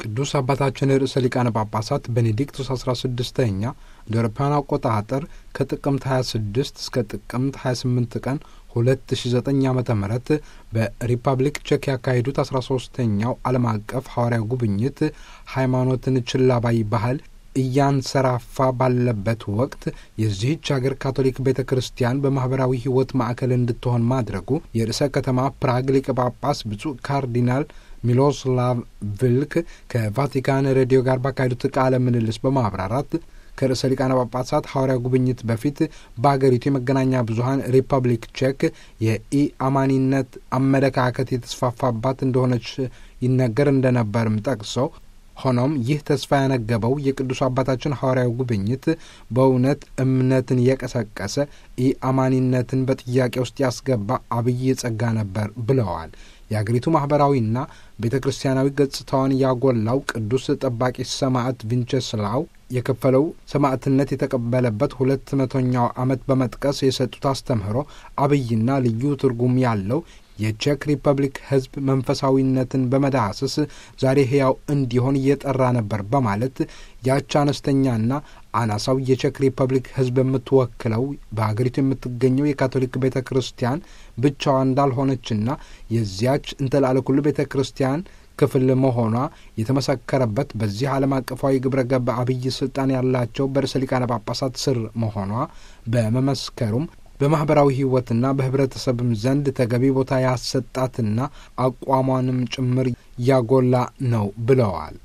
ቅዱስ አባታችን ርዕሰ ሊቃነ ጳጳሳት ቤኔዲክቱስ አስራ ስድስተኛ እንደ አውሮፓውያን አቆጣጠር ከጥቅምት 26 እስከ ጥቅምት 28 ቀን 2009 ዓ ም በሪፐብሊክ ቼክ ያካሄዱት 13ተኛው ዓለም አቀፍ ሐዋርያዊ ጉብኝት ሃይማኖትን ችላ ባይ ባህል እያንሰራፋ ባለበት ወቅት የዚህች ሀገር ካቶሊክ ቤተ ክርስቲያን በማኅበራዊ ሕይወት ማዕከል እንድትሆን ማድረጉ የርዕሰ ከተማ ፕራግ ሊቀ ጳጳስ ብፁዕ ካርዲናል ሚሎስላቭ ቪልክ ከቫቲካን ሬዲዮ ጋር ባካሄዱት ቃለ ምልልስ በማብራራት ከርዕሰ ሊቃነ ጳጳሳት ሐዋርያ ጉብኝት በፊት በአገሪቱ የመገናኛ ብዙኃን ሪፐብሊክ ቼክ የኢአማኒነት አመለካከት የተስፋፋባት እንደሆነች ይነገር እንደነበርም ጠቅሰው ሆኖም ይህ ተስፋ ያነገበው የቅዱስ አባታችን ሐዋርያዊ ጉብኝት በእውነት እምነትን የቀሰቀሰ ኢአማኒነትን በጥያቄ ውስጥ ያስገባ አብይ ጸጋ ነበር ብለዋል። የአገሪቱ ማኅበራዊና ቤተ ክርስቲያናዊ ገጽታዋን ያጎላው ቅዱስ ጠባቂ ሰማዕት ቪንቸስላው የከፈለው ሰማዕትነት የተቀበለበት ሁለት መቶኛው ዓመት በመጥቀስ የሰጡት አስተምህሮ አብይና ልዩ ትርጉም ያለው የቼክ ሪፐብሊክ ሕዝብ መንፈሳዊነትን በመዳሰስ ዛሬ ሕያው እንዲሆን እየጠራ ነበር በማለት ያች አነስተኛና አናሳው የቼክ ሪፐብሊክ ሕዝብ የምትወክለው በሀገሪቱ የምትገኘው የካቶሊክ ቤተ ክርስቲያን ብቻዋ እንዳልሆነችና የዚያች እንተላለኩል ቤተ ክርስቲያን ክፍል መሆኗ የተመሰከረበት በዚህ ዓለም አቀፋዊ ግብረ ገብ አብይ ስልጣን ያላቸው በርዕሰ ሊቃነ ጳጳሳት ስር መሆኗ በመመስከሩም በማኅበራዊ ሕይወትና በኅብረተሰብም ዘንድ ተገቢ ቦታ ያሰጣትና አቋሟንም ጭምር ያጎላ ነው ብለዋል።